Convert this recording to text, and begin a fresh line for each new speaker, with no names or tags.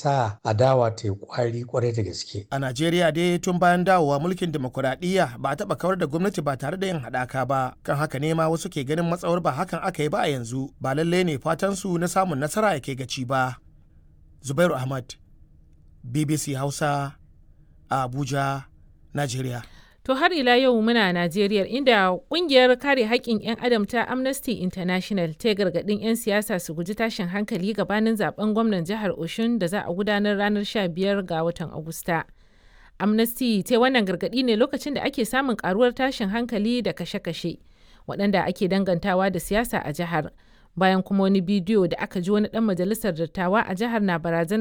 sa adawa ta yi kwari kwarai da gaske.
A Najeriya dai tun bayan dawowa mulkin demokuraɗiyya ba a taɓa kawar da gwamnati ba tare da yin haɗaka ba. Kan haka ne ma wasu ke ganin matsawar ba hakan aka yi ba a yanzu ba lallai ne fatan su na samun nasara yake gaci ba. Zubairu Ahmad, BBC Hausa, a Abuja, Najeriya.
To har ila yau muna Najeriya inda kungiyar kare haƙƙin 'yan adam ta Amnesty International ta gargaɗin 'yan siyasa su guji tashin hankali gabanin zaben gwamnan jihar Oshun da za a gudanar ranar 15 ga watan Agusta. Amnesty ta wannan gargaɗi ne lokacin da ake samun karuwar tashin hankali da kashe-kashe waɗanda ake dangantawa da siyasa a jihar. Bayan kuma wani bidiyo da aka ji wani ɗan majalisar dattawa a jihar na barazana